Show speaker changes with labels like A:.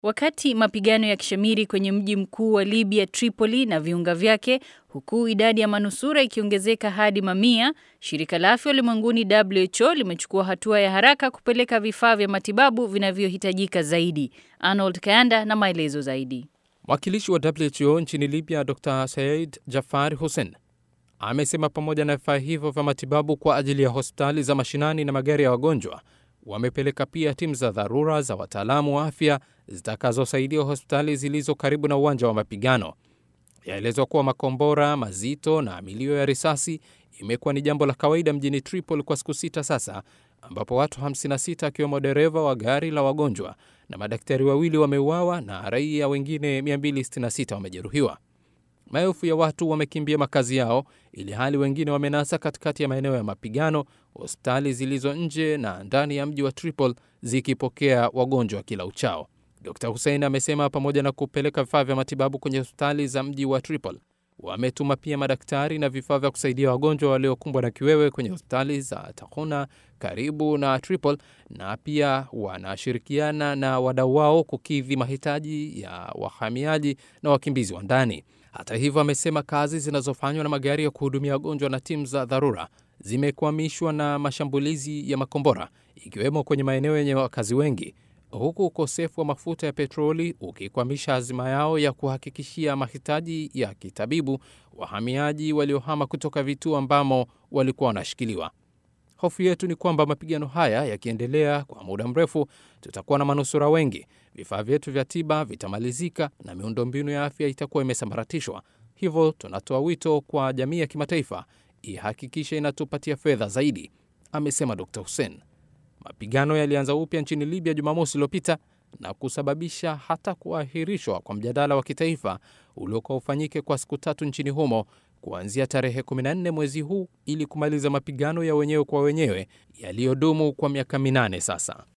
A: Wakati mapigano ya kishamiri kwenye mji mkuu wa Libya Tripoli na viunga vyake, huku idadi ya manusura ikiongezeka hadi mamia, shirika la afya ulimwenguni WHO limechukua hatua ya haraka kupeleka vifaa vya matibabu vinavyohitajika zaidi. Arnold Kayanda na maelezo zaidi.
B: Mwakilishi wa WHO nchini Libya Dr Said Jafar Hussein amesema pamoja na vifaa hivyo vya matibabu kwa ajili ya hospitali za mashinani na magari ya wagonjwa wamepeleka pia timu za dharura za wataalamu wa afya zitakazosaidia hospitali zilizo karibu na uwanja wa mapigano. Yaelezwa kuwa makombora mazito na milio ya risasi imekuwa ni jambo la kawaida mjini Tripoli kwa siku sita sasa, ambapo watu 56 akiwemo dereva wa gari la wagonjwa na madaktari wawili wameuawa na raia wengine 266 wamejeruhiwa. Maelfu ya watu wamekimbia makazi yao, ili hali wengine wamenasa katikati ya maeneo ya mapigano, hospitali zilizo nje na ndani ya mji wa Tripoli zikipokea wagonjwa kila uchao. Dr Hussein amesema pamoja na kupeleka vifaa vya matibabu kwenye hospitali za mji wa Tripoli, wametuma pia madaktari na vifaa vya kusaidia wagonjwa waliokumbwa na kiwewe kwenye hospitali za Tahuna karibu na Tripoli, na pia wanashirikiana na wadau wao kukidhi mahitaji ya wahamiaji na wakimbizi wa ndani. Hata hivyo, amesema kazi zinazofanywa na magari ya kuhudumia wagonjwa na timu za dharura zimekwamishwa na mashambulizi ya makombora, ikiwemo kwenye maeneo yenye wakazi wengi, huku ukosefu wa mafuta ya petroli ukikwamisha azima yao ya kuhakikishia mahitaji ya kitabibu wahamiaji waliohama kutoka vituo ambamo walikuwa wanashikiliwa. Hofu yetu ni kwamba mapigano haya yakiendelea kwa muda mrefu, tutakuwa na manusura wengi, vifaa vyetu vya tiba vitamalizika na miundombinu ya afya itakuwa imesambaratishwa. Hivyo tunatoa wito kwa jamii ya kimataifa ihakikishe inatupatia fedha zaidi, amesema Dr Hussein. Mapigano yalianza upya nchini Libya Jumamosi iliyopita na kusababisha hata kuahirishwa kwa mjadala wa kitaifa uliokuwa ufanyike kwa siku tatu nchini humo kuanzia tarehe 14 mwezi huu ili kumaliza mapigano ya wenyewe kwa wenyewe yaliyodumu kwa miaka minane sasa.